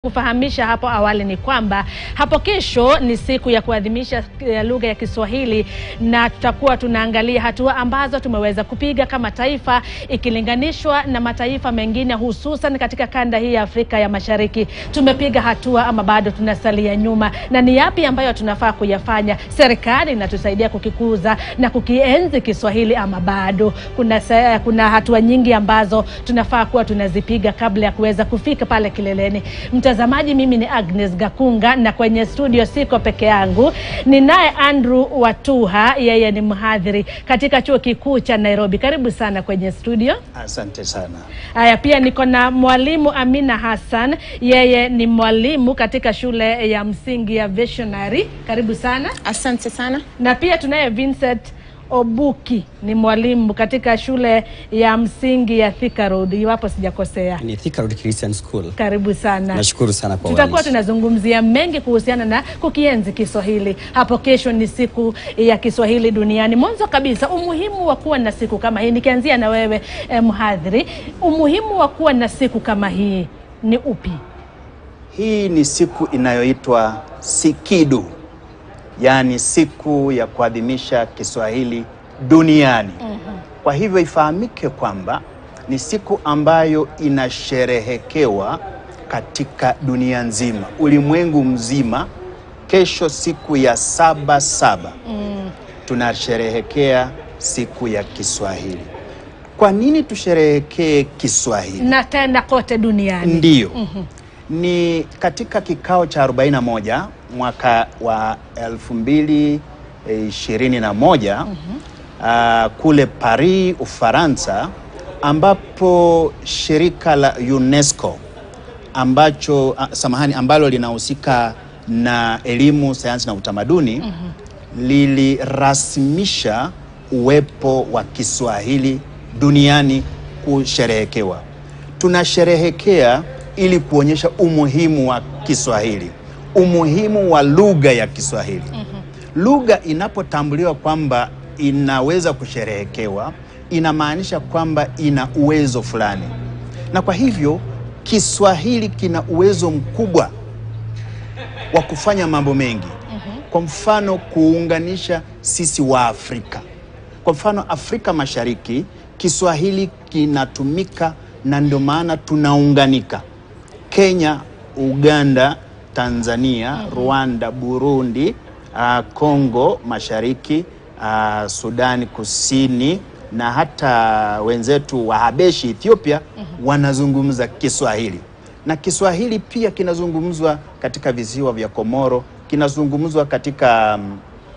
Kufahamisha hapo awali ni kwamba hapo kesho ni siku ya kuadhimisha eh, lugha ya Kiswahili na tutakuwa tunaangalia hatua ambazo tumeweza kupiga kama taifa ikilinganishwa na mataifa mengine hususan katika kanda hii ya Afrika ya Mashariki. Tumepiga hatua ama bado tunasalia nyuma, na ni yapi ambayo tunafaa kuyafanya? Serikali inatusaidia kukikuza na kukienzi Kiswahili ama bado kuna, se- kuna hatua nyingi ambazo tunafaa kuwa tunazipiga kabla ya kuweza kufika pale kileleni. Mtazamaji, mimi ni Agnes Gakunga na kwenye studio siko peke yangu, ninaye Andrew Watuha, yeye ni mhadhiri katika chuo kikuu cha Nairobi. Karibu sana kwenye studio. Asante sana. Haya, pia niko na mwalimu Amina Hassan, yeye ni mwalimu katika shule ya msingi ya Visionary. Karibu sana. Asante sana. Na pia tunaye Vincent Obuki, ni mwalimu katika shule ya msingi ya Thika Road, iwapo sijakosea. ni Thika Road Christian School. Karibu sana. Nashukuru sana kwa Tutakuwa uwalimu. tunazungumzia mengi kuhusiana na kukienzi Kiswahili. Hapo kesho ni siku ya Kiswahili duniani. Mwanzo kabisa, umuhimu wa kuwa na siku kama hii, nikianzia na wewe eh, mhadhiri, umuhimu wa kuwa na siku kama hii ni upi? Hii ni siku inayoitwa Sikidu, yaani siku ya kuadhimisha Kiswahili duniani. Kwa hivyo ifahamike kwamba ni siku ambayo inasherehekewa katika dunia nzima, ulimwengu mzima. Kesho siku ya saba saba tunasherehekea siku ya Kiswahili. Kwa nini tusherehekee Kiswahili? Na tena kote duniani. Ndiyo. Ni katika kikao cha 41 mwaka wa 2021 ah, kule Paris, Ufaransa, ambapo shirika la UNESCO ambacho ah, samahani, ambalo linahusika na elimu, sayansi na utamaduni lilirasmisha uwepo wa Kiswahili duniani kusherehekewa. Tunasherehekea ili kuonyesha umuhimu wa Kiswahili, umuhimu wa lugha ya Kiswahili. Lugha inapotambuliwa kwamba inaweza kusherehekewa, inamaanisha kwamba ina uwezo fulani, na kwa hivyo Kiswahili kina uwezo mkubwa wa kufanya mambo mengi. Kwa mfano, kuunganisha sisi wa Afrika. Kwa mfano, Afrika Mashariki Kiswahili kinatumika na ndio maana tunaunganika. Kenya, Uganda, Tanzania, Rwanda, Burundi, ah, Kongo Mashariki, ah, Sudani Kusini na hata wenzetu wa Habeshi Ethiopia wanazungumza Kiswahili. Na Kiswahili pia kinazungumzwa katika visiwa vya Komoro, kinazungumzwa katika mm,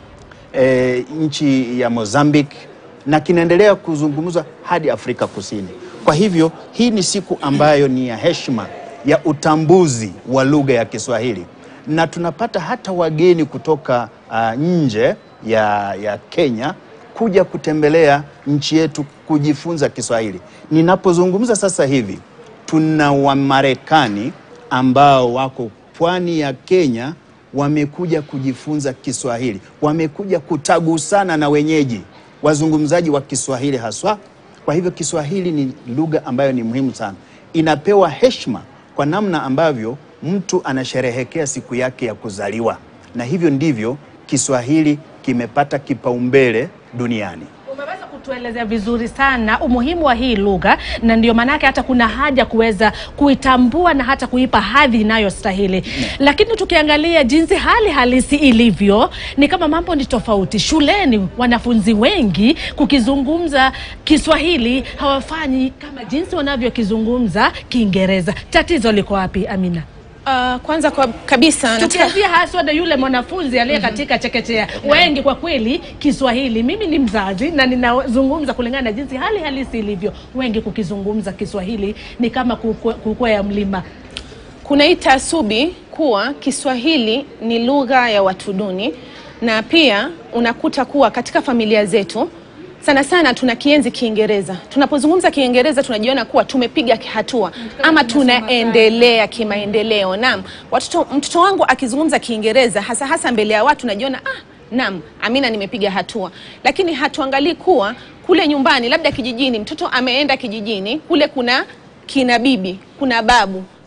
e, nchi ya Mozambique na kinaendelea kuzungumzwa hadi Afrika Kusini. Kwa hivyo hii ni siku ambayo ni ya heshima ya utambuzi wa lugha ya Kiswahili, na tunapata hata wageni kutoka ah, nje ya, ya Kenya kuja kutembelea nchi yetu kujifunza Kiswahili. Ninapozungumza sasa hivi tuna Wamarekani ambao wako pwani ya Kenya wamekuja kujifunza Kiswahili, wamekuja kutagusana na wenyeji wazungumzaji wa Kiswahili haswa. Kwa hivyo Kiswahili ni lugha ambayo ni muhimu sana, inapewa heshima kwa namna ambavyo mtu anasherehekea siku yake ya kuzaliwa, na hivyo ndivyo Kiswahili kimepata kipaumbele duniani. Umeweza kutuelezea vizuri sana umuhimu wa hii lugha, na ndio maanake hata kuna haja kuweza kuitambua na hata kuipa hadhi inayostahili. Lakini tukiangalia jinsi hali halisi ilivyo, ni kama mambo ni tofauti. Shuleni wanafunzi wengi kukizungumza Kiswahili hawafanyi kama jinsi wanavyokizungumza Kiingereza. Tatizo liko wapi, Amina? Uh, kwanza kwa kabisa nataka tukianzia haswa na yule mwanafunzi aliye katika chekechea wengi kwa kweli Kiswahili, mimi ni mzazi na ninazungumza kulingana na jinsi hali halisi ilivyo, wengi kukizungumza Kiswahili ni kama kukwe- kukwea mlima. kuna hii taasubi kuwa Kiswahili ni lugha ya watu duni, na pia unakuta kuwa katika familia zetu sana sana tuna kienzi Kiingereza. Tunapozungumza Kiingereza tunajiona kuwa tumepiga hatua ama tunaendelea kimaendeleo. Naam, watoto, mtoto wangu akizungumza Kiingereza hasa hasa mbele ya watu najiona ah, naam, Amina nimepiga hatua, lakini hatuangalii kuwa kule nyumbani, labda kijijini, mtoto ameenda kijijini, kule kuna kina bibi, kuna babu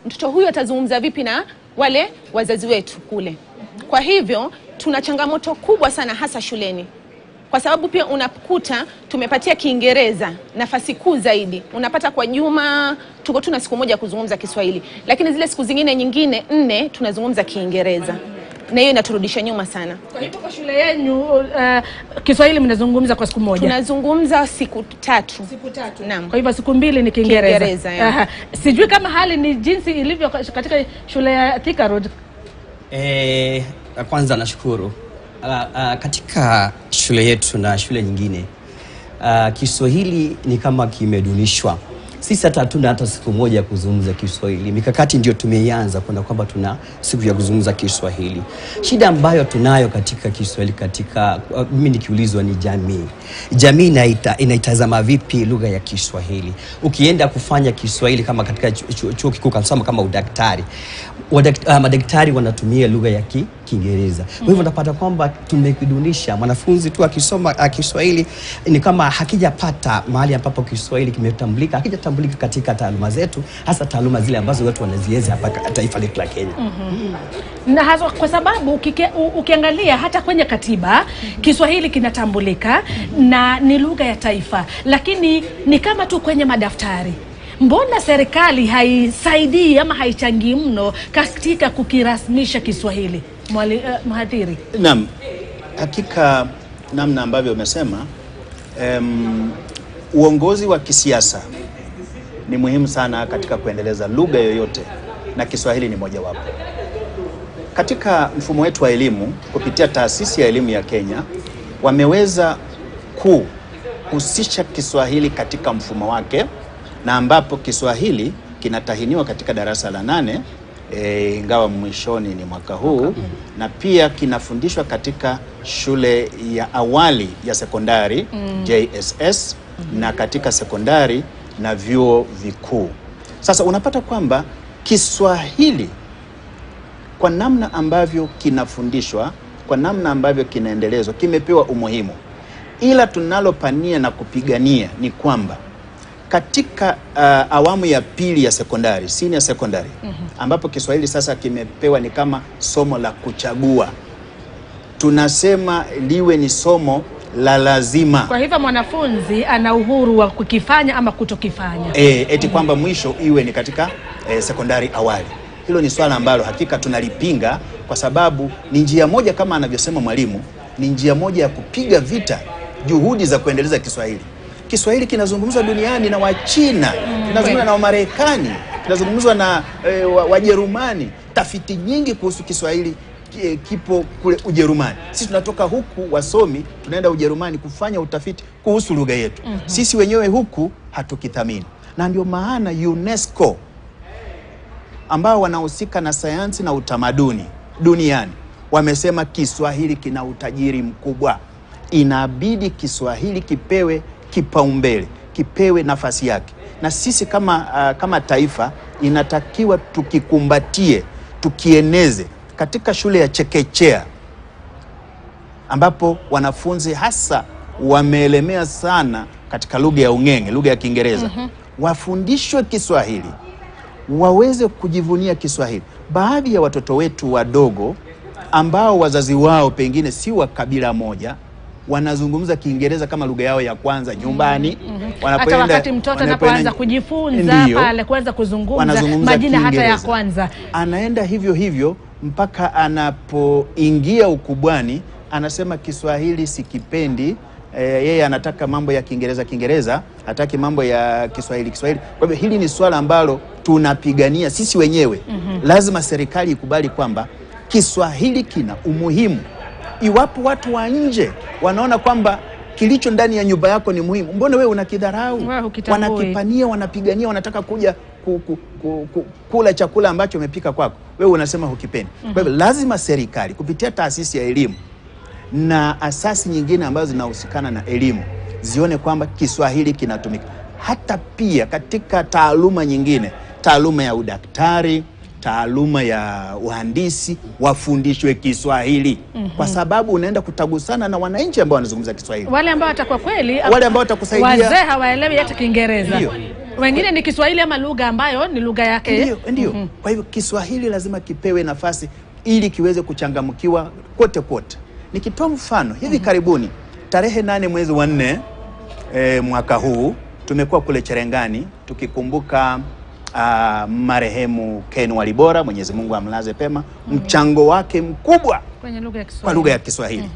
mtoto huyu atazungumza vipi na wale wazazi wetu kule. Kwa hivyo tuna changamoto kubwa sana hasa shuleni kwa sababu pia unakuta tumepatia Kiingereza nafasi kuu zaidi. Unapata kwa juma tuko tuna siku moja ya kuzungumza Kiswahili, lakini zile siku zingine nyingine nne tunazungumza Kiingereza, na hiyo inaturudisha nyuma sana. Kwa hivyo kwa shule yenu uh, Kiswahili mnazungumza kwa siku moja? Tunazungumza siku tatu. Siku tatu. Naam. Kwa hivyo siku mbili ni Kiingereza. Kiingereza, yeah. Aha. Sijui kama hali ni jinsi ilivyo katika shule ya Thika Road. Eh, kwanza nashukuru Ah, ah, katika shule yetu na shule nyingine ah, Kiswahili ni kama kimedunishwa. Sisi hata hatuna hata siku moja ya kuzungumza Kiswahili. Mikakati ndio tumeianza kuna kwamba tuna siku ya kuzungumza Kiswahili. Shida ambayo tunayo katika Kiswahili katika ah, mimi nikiulizwa ni jamii. Jamii inaita, inaitazama vipi lugha ya Kiswahili? Ukienda kufanya Kiswahili kama katika chu- chu- chuo kikuu kasoma kama udaktari wadak, uh, madaktari wanatumia lugha ya ki, Kiingereza. Kwa hivyo unapata kwamba tumekidunisha. Mwanafunzi tu akisoma uh, Kiswahili ni kama hakijapata mahali ambapo Kiswahili kimetambulika, hakijatambulika katika taaluma zetu, hasa taaluma zile ambazo watu wanazienzi hapa ka- taifa letu la Kenya. na haswa kwa sababu ukike, u, ukiangalia hata kwenye katiba Kiswahili kinatambulika na ni lugha ya taifa, lakini ni kama tu kwenye madaftari. Mbona serikali haisaidii ama haichangii mno katika kukirasmisha Kiswahili? Mwali, uh, mhadhiri Naam, hakika namna ambavyo umesema, em, uongozi wa kisiasa ni muhimu sana katika kuendeleza lugha yoyote na Kiswahili ni mojawapo. Katika mfumo wetu wa elimu kupitia taasisi ya elimu ya Kenya wameweza kuhusisha Kiswahili katika mfumo wake na ambapo Kiswahili kinatahiniwa katika darasa la nane e, ingawa mwishoni ni mwaka huu na pia kinafundishwa katika shule ya awali ya sekondari JSS na katika sekondari na vyuo vikuu. Sasa unapata kwamba Kiswahili kwa namna ambavyo kinafundishwa, kwa namna ambavyo kinaendelezwa, kimepewa umuhimu, ila tunalopania na kupigania ni kwamba katika uh, awamu ya pili ya sekondari, senior secondary, ambapo Kiswahili sasa kimepewa ni kama somo la kuchagua, tunasema liwe ni somo la lazima. kwa hivyo mwanafunzi ana uhuru wa kukifanya ama kutokifanya. e, eti kwamba mwisho iwe ni katika e, sekondari awali. Hilo ni swala ambalo hakika tunalipinga kwa sababu ni njia moja, kama anavyosema mwalimu, ni njia moja ya kupiga vita juhudi za kuendeleza Kiswahili. Kiswahili kinazungumzwa duniani na Wachina, kinazungumzwa na Wamarekani, kinazungumzwa na e, wa- Wajerumani. Tafiti nyingi kuhusu Kiswahili ki- kipo kule Ujerumani. Sisi tunatoka huku wasomi, tunaenda Ujerumani kufanya utafiti kuhusu lugha yetu. Sisi wenyewe huku hatukithamini, na ndio maana UNESCO ambao wanahusika na sayansi na utamaduni duniani wamesema Kiswahili kina utajiri mkubwa, inabidi Kiswahili kipewe kipaumbele, kipewe nafasi yake, na sisi kama, uh, kama taifa inatakiwa tukikumbatie, tukieneze katika shule ya chekechea ambapo wanafunzi hasa wameelemea sana katika lugha ya ung'eng'e, lugha ya Kiingereza, wafundishwe Kiswahili waweze kujivunia Kiswahili. Baadhi ya watoto wetu wadogo ambao wazazi wao pengine si wa kabila moja wanazungumza Kiingereza kama lugha yao ya kwanza nyumbani. Hata wakati mtoto anapoanza kujifunza Ndiyo. pale kuanza kuzungumza wanazungumza majina hata ya Kiingereza. kwanza. Anaenda hivyo hivyo mpaka anapoingia ukubwani, anasema Kiswahili sikipendi. E, yeye anataka mambo ya Kiingereza Kiingereza, hataki mambo ya Kiswahili Kiswahili. Kwa hivyo hili ni swala ambalo tunapigania sisi wenyewe. Lazima serikali ikubali kwamba Kiswahili kina umuhimu. Iwapo watu wa nje wanaona kwamba kilicho ndani ya nyumba yako ni muhimu, mbona wewe unakidharau? Wewe hukitambui. Wanakipania, wanapigania, wanataka kuja ku, ku, ku, ku, kula chakula ambacho umepika kwako, wewe unasema hukipendi. Kwa hivyo lazima serikali kupitia taasisi ya elimu na asasi nyingine ambazo zinahusikana na elimu zione kwamba Kiswahili kinatumika hata pia katika taaluma nyingine, taaluma ya udaktari, taaluma ya uhandisi, wafundishwe Kiswahili kwa sababu unaenda kutagusana na wananchi ambao wanazungumza Kiswahili. Wale ambao watakuwa kweli Wale ambao watakusaidia- wazee hawaelewi hata Kiingereza. Ndio. wengine ni Kiswahili ama lugha ambayo ni lugha yake. Ndio, ndio. Kwa hivyo Kiswahili lazima kipewe nafasi ili kiweze kuchangamkiwa kote kote. Nikitoa mfano hivi karibuni tarehe nane mwezi wa nne e, mwaka huu tumekuwa kule Cherengani tukikumbuka ah, marehemu Ken Walibora, Mwenyezi Mungu amlaze pema, mchango wake mkubwa Kwenye lugha ya Kiswahili. kwa lugha ya Kiswahili.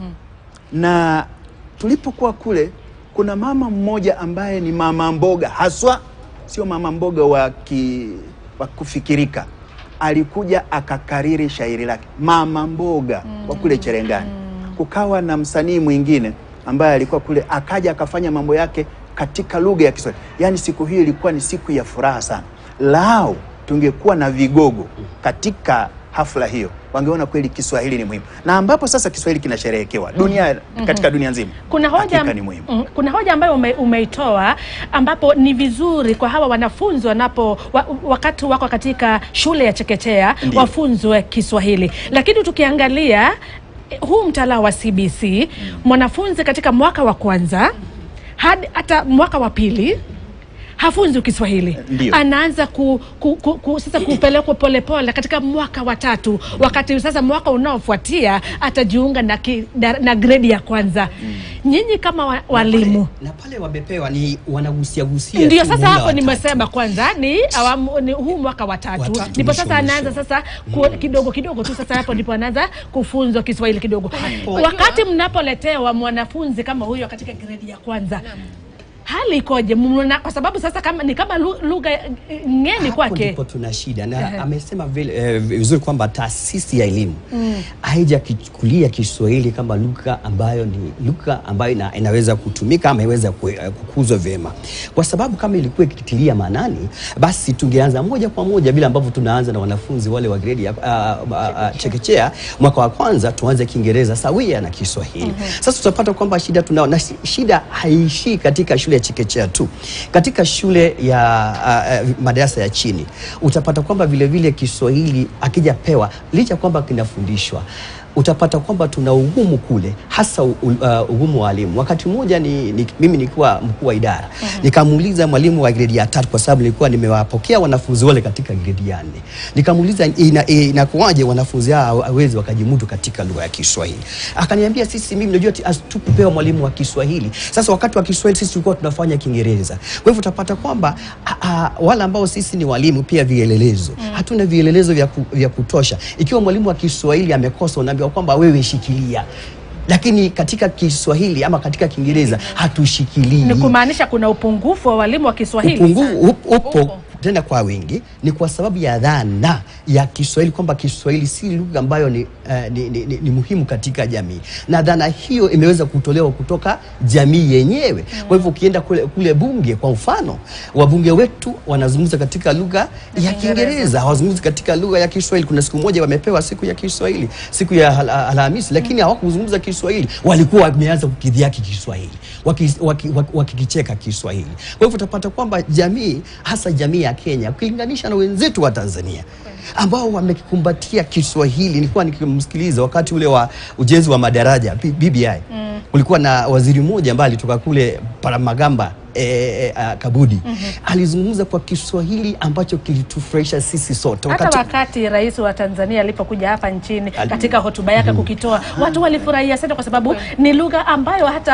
Na tulipokuwa kule, kuna mama mmoja ambaye ni mama mboga haswa, sio mama mboga wa, ki, wa kufikirika. Alikuja akakariri shairi lake mama mboga wa kule Cherengani. Kukawa na msanii mwingine ambaye alikuwa kule, akaja akafanya mambo yake katika lugha ya Kiswahili. Yaani siku hiyo ilikuwa ni siku ya furaha sana. Lao tungekuwa na vigogo katika hafla hiyo wangeona kweli Kiswahili ni muhimu, na ambapo sasa Kiswahili kinasherehekewa dunia katika dunia nzima. Kuna hoja, Hakika ni muhimu. mm, kuna hoja ambayo ume, umeitoa ambapo ni vizuri kwa hawa wanafunzi wanapo wa, wakati wako katika shule ya chekechea Ndiyo. wafunzwe Kiswahili, lakini tukiangalia eh, huu mtaala wa CBC mwanafunzi katika mwaka wa kwanza hadi hata mwaka wa pili hafunzi Kiswahili, Ndiyo. anaanza ku, ku, ku, ku, sasa kupelekwa polepole katika mwaka wa tatu, wakati sasa mwaka unaofuatia atajiunga na, ki, na, na gredi ya kwanza. Nyinyi kama wa, walimu na pale wamepewa ni wanagusia gusia ndio tu sasa muhula hapo wa nimesema tatu. kwanza ni, awamu, ni huu mwaka wa tatu Wa tatu ndipo mwisho, sasa anaanza mwisho. sasa ku, kidogo kidogo tu sasa hapo ndipo anaanza kufunzwa Kiswahili kidogo. Hapo- Wakati mnapoletewa mwanafunzi kama huyo katika gredi ya kwanza hali ikoje? Mna- Kwa sababu sasa kama ni kama lu- lugha eh, ngeni Hapo kwake. ndipo tuna shida na Ehe. amesema vile, eh, vizuri kwamba taasisi ya elimu haijakichukulia Kiswahili kama lugha ambayo ni lugha ambayo ina, inaweza kutumika ama iweza ku- eh, kukuzwa vyema, kwa sababu kama ilikuwa ikitilia maanani, basi tungeanza moja kwa moja vile ambavyo tunaanza na wanafunzi wale wa gredi ya ah, ah, ah, chekechea mwaka wa kwanza, tuanze Kiingereza sawia na Kiswahili. Sasa tutapata kwamba shida tunao na shi- shida haishii katika shule ya chekechea tu, katika shule ya uh, uh, madarasa ya chini utapata kwamba vile vile Kiswahili akijapewa licha kwamba kinafundishwa utapata kwamba tuna ugumu kule, hasa u- uh, ugumu wa walimu. Wakati mmoja ni, ni, mimi nilikuwa mkuu wa idara nikamuuliza mwalimu wa gredi ya tatu, kwa sababu nilikuwa nimewapokea wanafunzi wale katika gredi ya nne, nikamuuliza ina- inakuwaje wanafunzi hao hawezi wakajimudu katika lugha ya Kiswahili. Akaniambia sisi, mimi najua ati hatukupewa mwalimu wa Kiswahili. Sasa wakati wa Kiswahili sisi tulikuwa tunafanya Kiingereza. Kwa hivyo utapata kwamba a, a, wale ambao sisi ni walimu pia vielelezo hatuna vielelezo vya, ku, vya kutosha. Ikiwa mwalimu wa Kiswahili amekosa, unaambiwa kwamba wewe shikilia, lakini katika Kiswahili ama katika Kiingereza hatushikilii. Ni kumaanisha kuna upungufu wa walimu wa Kiswahili. Upungufu up- upo Upo. tena kwa wingi, ni kwa sababu ya dhana ya Kiswahili kwamba Kiswahili si lugha ambayo ni, eh, ni, ni, ni, ni muhimu katika jamii, na dhana hiyo imeweza kutolewa kutoka jamii yenyewe. Kwa hivyo ukienda kule, kule bunge kwa mfano, wabunge wetu wanazungumza katika lugha ya Kiingereza, hawazungumzi katika lugha ya Kiswahili. Kuna siku moja wamepewa siku ya Kiswahili, siku ya Al- Alhamisi, lakini hawakuzungumza Kiswahili, walikuwa wameanza kukidhiaki Kiswahili wakikicheka waki, waki, wakikicheka Kiswahili. Kwa hivyo utapata kwamba jamii hasa jamii ya Kenya ukilinganisha na wenzetu wa Tanzania ambao wamekikumbatia Kiswahili. Nilikuwa nikimsikiliza wakati ule wa ujenzi wa madaraja B- BBI kulikuwa na waziri mmoja ambaye alitoka kule Paramagamba E, e, a, Kabudi alizungumza kwa Kiswahili ambacho kilitufurahisha sisi sote Hata wakati rais wa Tanzania alipokuja hapa nchini Ali- katika hotuba yake kukitoa, watu walifurahia sana, kwa sababu ni lugha ambayo hata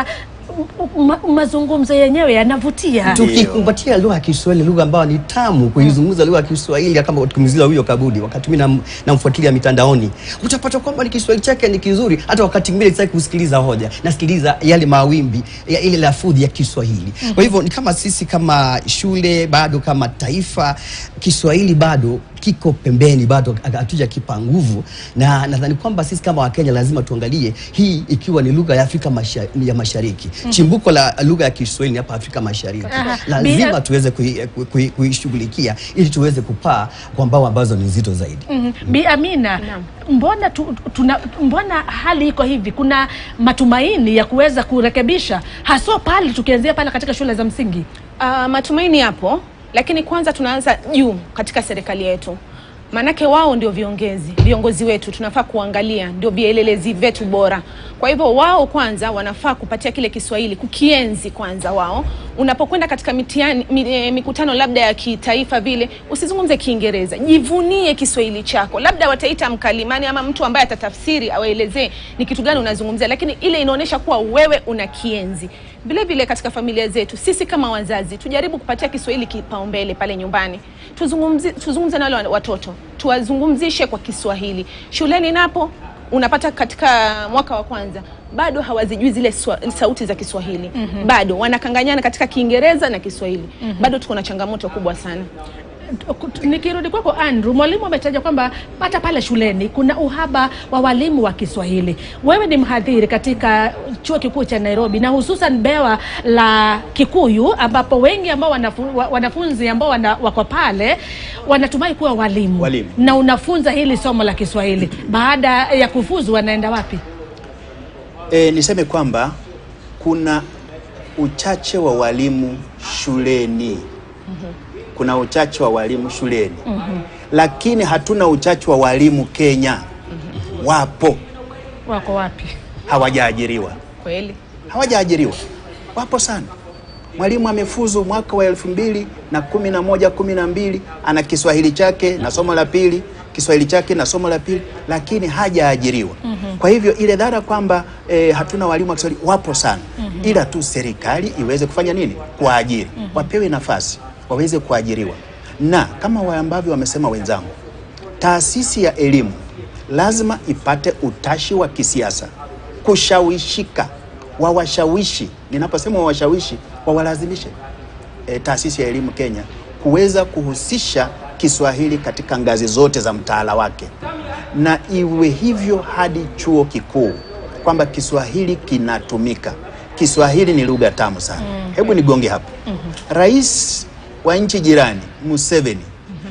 m- ma, mazungumzo yenyewe yanavutia. tukikumbatia lugha ya Kiswahili, lugha ambayo ni tamu kuizungumza lugha ya Kiswahili, kama tukimzila huyo Kabudi, wakati mimi nam- namfuatilia mitandaoni, utapata kwamba ni Kiswahili chake ni kizuri. Hata wakati mwingine sitaki kusikiliza hoja, nasikiliza yale mawimbi ya ile lafudhi ya Kiswahili. Kwa hivyo ni kama sisi kama shule bado kama taifa, Kiswahili bado kiko pembeni, bado hatuja kipa nguvu, na nadhani kwamba sisi kama Wakenya lazima tuangalie hii ikiwa ni lugha ya Afrika masha, ya Mashariki. Chimbuko la lugha ya Kiswahili ni hapa Afrika Mashariki Aha. lazima Bi- tuweze kui- kui- kui- kuishughulikia ili tuweze kupaa kwa mbao ambazo ni nzito zaidi. Mhm. Bi Amina, mbona tu, tuna, mbona hali iko hivi? Kuna matumaini ya kuweza kurekebisha, haswa pale tukianzia pale katika shule za msingi. Uh, matumaini yapo, lakini kwanza tunaanza juu katika serikali yetu. maanake wao ndio viongozi viongozi wetu tunafaa kuangalia ndio vielelezi vyetu bora kwa hivyo wao kwanza wanafaa kupatia kile kiswahili kukienzi kwanza wao unapokwenda katika mitiani, mi, eh, mikutano labda ya kitaifa vile usizungumze kiingereza jivunie kiswahili chako labda wataita mkalimani ama mtu ambaye atatafsiri awaelezee ni kitu gani unazungumzia lakini ile inaonyesha kuwa wewe una kienzi vile vile katika familia zetu sisi kama wazazi tujaribu kupatia kiswahili kipaumbele pale nyumbani tuzungumzi, tuzungumze na wale watoto tuwazungumzishe kwa kiswahili shuleni napo unapata katika mwaka wa kwanza bado hawazijui zile swa, sauti za kiswahili mm-hmm. bado wanakanganyana katika kiingereza na kiswahili mm-hmm. bado tuko na changamoto kubwa sana Nikirudi kwako Andrew, mwalimu ametaja kwamba hata pale shuleni kuna uhaba wa walimu wa Kiswahili. Wewe ni mhadhiri katika chuo kikuu cha Nairobi na hususan bewa la Kikuyu, ambapo wengi ambao wanafu, wa- wanafunzi ambao wana, wako pale wanatumai kuwa walimu. Walimu. na unafunza hili somo la Kiswahili. Baada ya kufuzu wanaenda wapi? E, niseme kwamba kuna uchache wa walimu shuleni. Kuna uchache wa walimu shuleni, lakini hatuna uchache wa walimu Kenya. Wapo, Wako wapi? hawajaajiriwa, kweli hawajaajiriwa, wapo sana. Mwalimu amefuzu mwaka wa elfu mbili na kumi na moja kumi na mbili ana Kiswahili chake na somo la pili, Kiswahili chake na somo la pili, lakini hajaajiriwa. Kwa hivyo ile dhara kwamba eh, hatuna walimu wa Kiswahili wapo sana, ila tu serikali iweze kufanya nini? Kuwaajiri, wapewe nafasi waweze kuajiriwa, na kama wa ambavyo wamesema wenzangu, taasisi ya elimu lazima ipate utashi wa kisiasa, kushawishika, wawashawishi. Ninaposema wawashawishi, wawalazimishe e, taasisi ya elimu Kenya kuweza kuhusisha Kiswahili katika ngazi zote za mtaala wake, na iwe hivyo hadi chuo kikuu, kwamba Kiswahili kinatumika. Kiswahili ni lugha tamu sana. Hebu nigonge hapo. Rais wa nchi jirani Museveni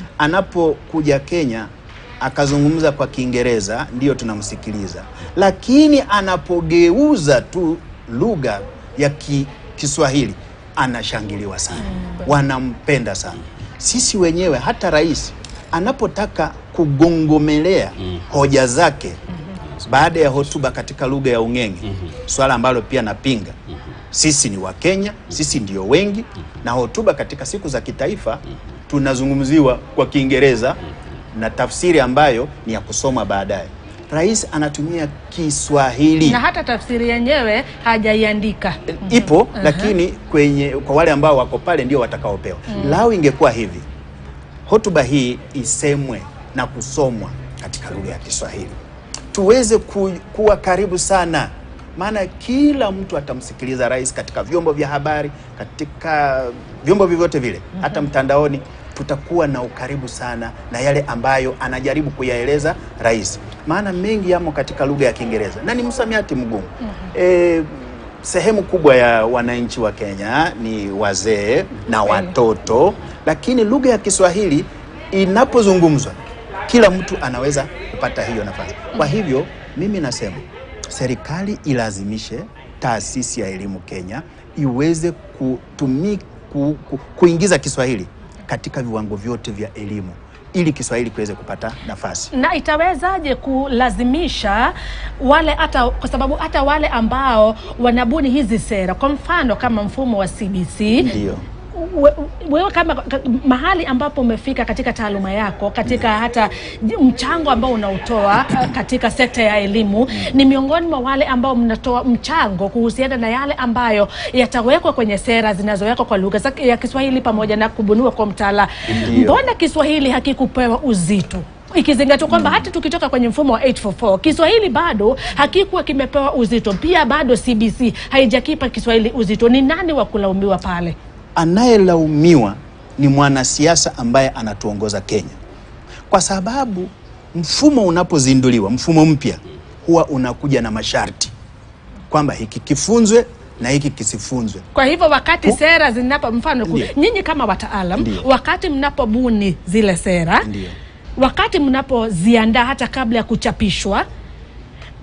anapokuja Kenya akazungumza kwa Kiingereza, ndiyo tunamsikiliza, lakini anapogeuza tu lugha ya ki, Kiswahili anashangiliwa sana, wanampenda sana. Sisi wenyewe hata rais anapotaka kugongomelea hoja zake baada ya hotuba katika lugha ya Ung'eng'e, swala ambalo pia napinga. Sisi ni Wakenya, sisi ndio wengi, na hotuba katika siku za kitaifa tunazungumziwa kwa Kiingereza na tafsiri ambayo ni ya kusoma baadaye. Rais anatumia Kiswahili Na hata tafsiri yenyewe hajaiandika. ipo lakini kwenye kwa wale ambao wako pale ndio watakaopewa. Lau ingekuwa hivi, hotuba hii isemwe na kusomwa katika lugha ya Kiswahili, tuweze ku, kuwa karibu sana, maana kila mtu atamsikiliza rais katika vyombo vya habari, katika vyombo vyovyote vile, hata mtandaoni tutakuwa na ukaribu sana na yale ambayo anajaribu kuyaeleza rais, maana mengi yamo katika lugha ya Kiingereza na ni msamiati mgumu. Eh, sehemu kubwa ya wananchi wa Kenya ni wazee na watoto, lakini lugha ya Kiswahili inapozungumzwa kila mtu anaweza kupata hiyo nafasi. Kwa hivyo mimi nasema serikali ilazimishe taasisi ya elimu Kenya iweze kutumi, ku, ku, kuingiza Kiswahili katika viwango vyote vya elimu ili Kiswahili kiweze kupata nafasi. na itawezaje kulazimisha wale hata kwa sababu hata wale ambao wanabuni hizi sera, kwa mfano kama mfumo wa CBC Ndio. we- wewe kama ka- mahali ambapo umefika katika taaluma yako katika hata j- mchango ambao unautoa uh, katika sekta ya elimu ni miongoni mwa wale ambao mnatoa mchango kuhusiana na yale ambayo yatawekwa kwenye sera zinazowekwa kwa lugha za- ya Kiswahili pamoja na kubuniwa kwa mtaala. Ndio. Mbona Kiswahili hakikupewa uzito ikizingatiwa kwamba hata tukitoka kwenye mfumo wa 844 Kiswahili bado hakikuwa kimepewa uzito, pia bado CBC haijakipa Kiswahili uzito. Ni nani wa kulaumiwa pale? Anayelaumiwa ni mwanasiasa ambaye anatuongoza Kenya, kwa sababu mfumo unapozinduliwa, mfumo mpya huwa unakuja na masharti kwamba hiki kifunzwe na hiki kisifunzwe. Kwa hivyo wakati Ku- sera zinapo mfano ku- Ndio. nyinyi kama wataalam Ndio. wakati mnapobuni zile sera Ndio. wakati mnapoziandaa hata kabla ya kuchapishwa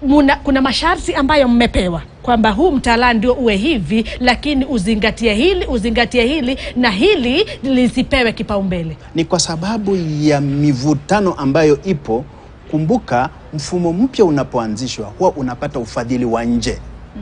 muna, kuna masharti ambayo mmepewa kwamba huu mtaala ndio uwe hivi, lakini uzingatie hili, uzingatie hili na hili lisipewe kipaumbele. ni kwa sababu ya mivutano ambayo ipo. Kumbuka, mfumo mpya unapoanzishwa huwa unapata ufadhili wa nje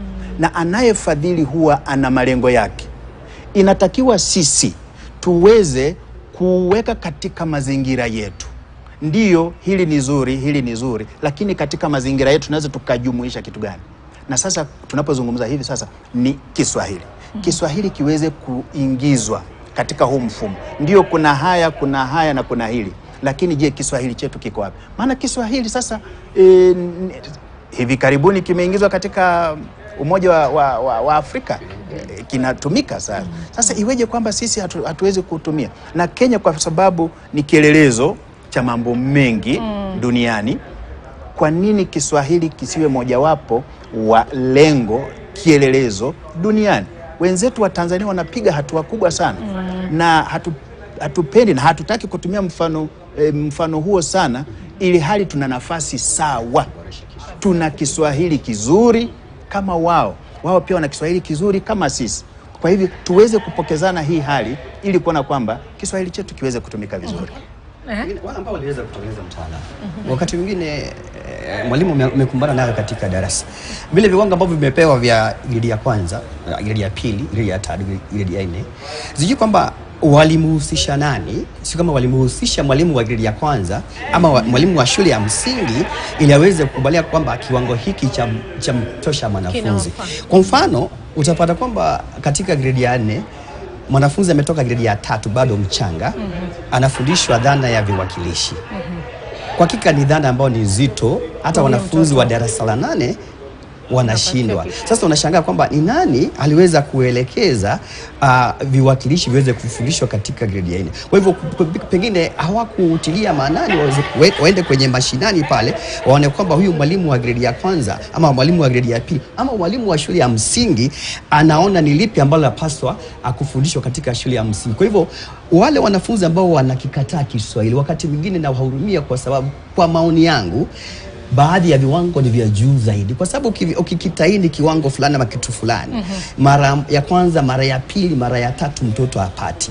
na anayefadhili huwa ana malengo yake. Inatakiwa sisi tuweze kuweka katika mazingira yetu. Ndiyo, hili ni zuri, hili ni zuri, lakini katika mazingira yetu tunaweza tukajumuisha kitu gani? Na sasa tunapozungumza hivi sasa ni Kiswahili. Kiswahili kiweze kuingizwa katika huu mfumo. Ndiyo, kuna haya, kuna haya na kuna hili, lakini je, Kiswahili chetu kiko wapi? Maana Kiswahili sasa e, n- hivi karibuni kimeingizwa katika Umoja wa, wa, wa, wa Afrika eh, kinatumika sasa. Sasa iweje kwamba sisi hatu, hatuwezi kutumia? Na Kenya kwa sababu ni kielelezo cha mambo mengi duniani, kwa nini Kiswahili kisiwe mojawapo wa lengo kielelezo duniani? Wenzetu wa Tanzania wanapiga hatua kubwa sana na hatu, hatupendi na hatutaki kutumia mfano, eh, mfano huo sana, ili hali tuna nafasi sawa tuna Kiswahili kizuri kama wao, wao pia wana Kiswahili kizuri kama sisi. Kwa hivyo tuweze kupokezana hii hali ili kuona kwamba Kiswahili chetu kiweze kutumika vizuri. Wengine- wale ambao waliweza kutengeneza mtaala wakati mwingine eh, mwalimu ume- umekumbana nayo katika darasa, vile viwango ambavyo vimepewa vya gredi ya kwanza, eh, gredi ya pili, gredi ya tatu, gredi ya nne, sijui kwamba walimhusisha nani, sio kama walimhusisha mwalimu wa gredi ya kwanza ama wa, mwalimu wa shule ya msingi ili aweze kukubalia kwamba kiwango hiki cha, cha mtosha mwanafunzi. Kinawafaa. Kwa mfano utapata kwamba katika gredi ya nne mwanafunzi ametoka gredi ya tatu bado mchanga anafundishwa dhana ya viwakilishi kwa hakika ni dhana ambayo ni nzito hata wanafunzi wa darasa la nane wanashindwa sasa unashangaa kwamba ni nani aliweza kuelekeza uh, viwakilishi viweze kufundishwa katika gredi ya nne kwa hivyo p- p- pengine hawakutilia maanani waweze kuwe- waende kwenye mashinani pale waone kwamba huyu mwalimu wa gredi ya kwanza ama mwalimu wa gredi ya pili ama mwalimu wa shule ya msingi anaona ni lipi ambalo lapaswa akufundishwa katika shule ya msingi kwa hivyo wale wanafunzi ambao wanakikataa Kiswahili wakati mwingine nawahurumia kwa sababu kwa maoni yangu baadhi ya viwango ni vya juu zaidi, kwa sababu uki- ukikitaini kiwango fulani ama kitu fulani mara ya kwanza, mara ya pili, mara ya tatu mtoto hapati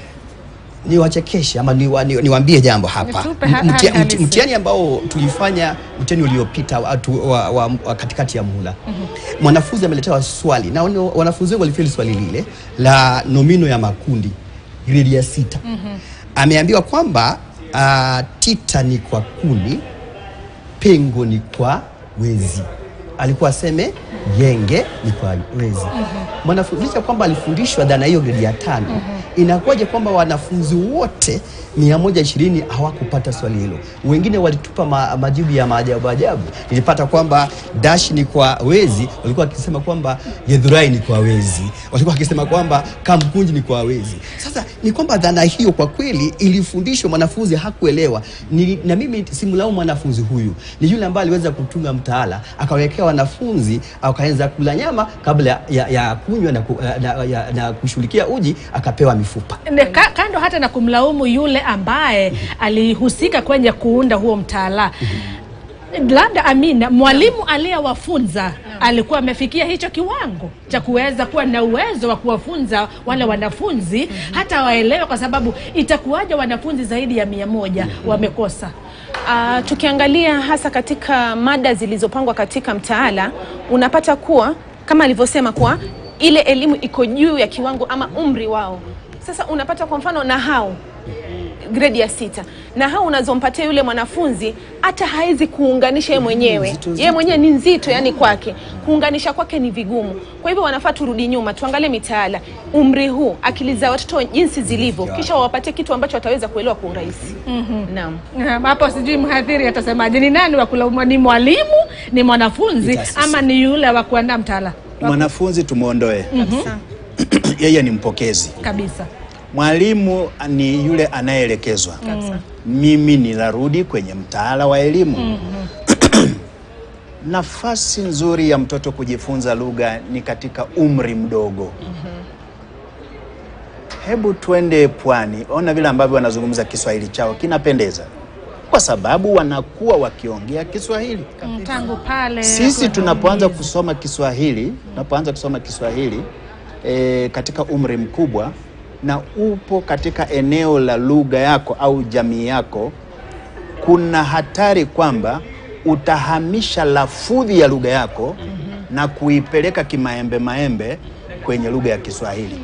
niwachekeshe ama niwa- ni- niwaambie jambo hapa. Nitupe ha- Mtia- hali halisi. mti- Mtihani ambao tulifanya mtihani uliopita wa, tu- wa, wa, wa katikati ya muhula mwanafunzi ameletewa swali na wana- wanafunzi wengi walifeli swali lile la nomino ya makundi gredi ya sita ameambiwa kwamba uh, tita ni kwa kuni pengo ni kwa wezi alikuwa aseme genge ni kwa wezi mwanafunzi licha kwamba alifundishwa dhana hiyo gredi ya tano inakuwaje kwamba wanafunzi wote 120 hawakupata swali hilo wengine walitupa ma, majibu ya maajabu ajabu nilipata kwamba dash ni kwa wezi walikuwa wakisema kwamba gedhurai ni kwa wezi walikuwa wakisema kwamba kamkunji ni kwa wezi sasa ni kwamba dhana hiyo kwa kweli ilifundishwa mwanafunzi hakuelewa ni, na mimi simlaumu mwanafunzi huyu ni yule ambaye aliweza kutunga mtaala akawekea wanafunzi akaanza kula nyama kabla ya, ya kunywa na, ku, na, ya, na kushughulikia uji akapewa mifupa Ne- ka- kando hata na kumlaumu yule ambaye alihusika kwenye kuunda huo mtaala labda Amina, mwalimu aliyewafunza alikuwa amefikia hicho kiwango cha kuweza kuwa na uwezo wa kuwafunza wale wanafunzi hata waelewe, kwa sababu itakuwaja wanafunzi zaidi ya mia moja wamekosa. Uh, tukiangalia hasa katika mada zilizopangwa katika mtaala unapata kuwa kama alivyosema kuwa ile elimu iko juu ya kiwango ama umri wao. Sasa unapata kwa mfano nahau gredi ya sita nahau unazompatia yule mwanafunzi hata hawezi kuunganisha yeye mwenyewe Nzito, nzito. yeye mwenyewe ni nzito yani kwake kuunganisha kwake ni vigumu kwa hivyo wanafaa turudi nyuma tuangalie mitaala umri huu akili za watoto jinsi zilivyo kisha wawapatie kitu ambacho wataweza kuelewa kwa urahisi naam Um, hapo sijui mhadhiri atasemaje, ni nani wa kulaumiwa? Ni mwalimu, ni mwanafunzi, Ni taasisi. ama ni yule wa kuandaa mtaala Mwanafunzi tumwondoe, Kabisa. yeye ni mpokezi. kabisa? Mwalimu ni yule anayeelekezwa. Mimi ninarudi kwenye mtaala wa elimu. Nafasi nzuri ya mtoto kujifunza lugha ni katika umri mdogo. Hebu twende pwani, ona vile ambavyo wanazungumza Kiswahili chao kinapendeza. kwa sababu wanakuwa wakiongea Kiswahili. Mm, tangu pale Sisi tunapoanza kuhimiza. kusoma Kiswahili, tunapoanza kusoma Kiswahili e, katika umri mkubwa na upo katika eneo la lugha yako au jamii yako, kuna hatari kwamba utahamisha lafudhi ya lugha yako na kuipeleka kimaembe maembe kwenye lugha ya Kiswahili.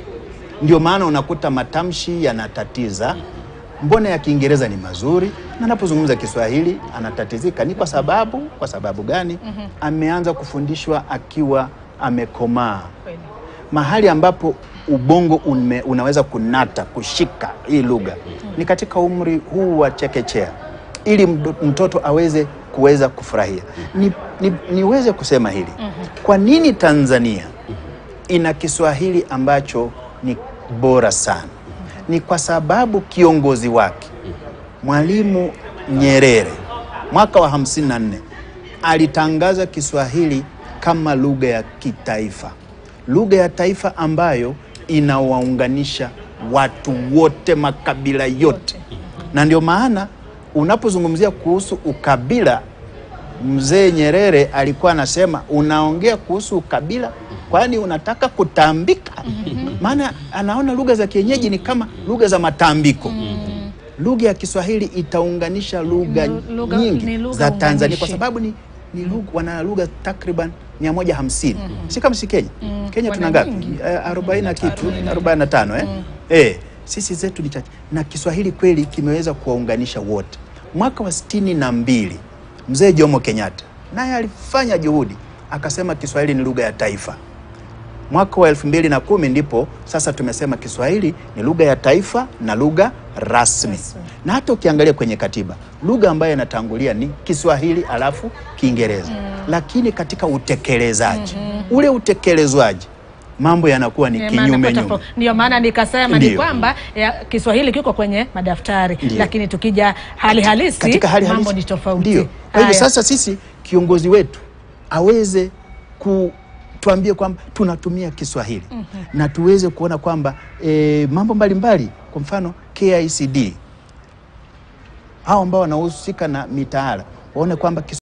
Ndio maana unakuta matamshi yanatatiza. Mbona ya Kiingereza ni mazuri na anapozungumza Kiswahili anatatizika? Ni kwa sababu, kwa sababu gani? Ameanza kufundishwa akiwa amekomaa, mahali ambapo ubongo ume, unaweza kunata kushika hii lugha ni katika umri huu wa chekechea, ili mdo- mtoto aweze kuweza kufurahia. Ni, ni, niweze kusema hili, kwa nini Tanzania ina Kiswahili ambacho ni bora sana? Ni kwa sababu kiongozi wake Mwalimu Nyerere mwaka wa 54 alitangaza Kiswahili kama lugha ya kitaifa, lugha ya taifa ambayo inawaunganisha watu wote, makabila yote. Na ndio maana unapozungumzia kuhusu ukabila, mzee Nyerere alikuwa anasema unaongea kuhusu ukabila, kwani unataka kutambika? Maana anaona lugha za kienyeji ni kama lugha za matambiko. Lugha ya Kiswahili itaunganisha lugha Lu- lugha- nyingi ni lugha za Tanzania kwa unganishi. sababu ni, ni lugha, wana lugha takriban 150 si kama si Kenya. Kenya tuna ngapi? Eh, 40 na kitu 45 eh? Eh, sisi zetu ni chache na Kiswahili kweli kimeweza kuwaunganisha wote. Mwaka wa sitini na mbili mzee Jomo Kenyatta naye alifanya juhudi akasema Kiswahili ni lugha ya taifa. Mwaka wa elfu mbili na kumi ndipo sasa tumesema Kiswahili ni lugha ya taifa na lugha rasmi. Na hata ukiangalia kwenye katiba lugha ambayo inatangulia ni Kiswahili alafu Kiingereza, lakini katika utekelezaji ule utekelezwaji mambo yanakuwa ni Ndio maana kinyume kwa nyume. tofauti- Ndio maana nikasema ni Ndio. kwamba ya, Kiswahili kiko kwenye madaftari Ndio. lakini tukija hali halisi katika hali mambo halisi ni tofauti. Ndio. Kwa hivyo Haya. sasa sisi kiongozi wetu aweze kutuambie kwamba tunatumia Kiswahili na tuweze kuona kwamba e, mambo mbalimbali kwa mfano KICD hao ambao wanahusika na mitaala waone kwamba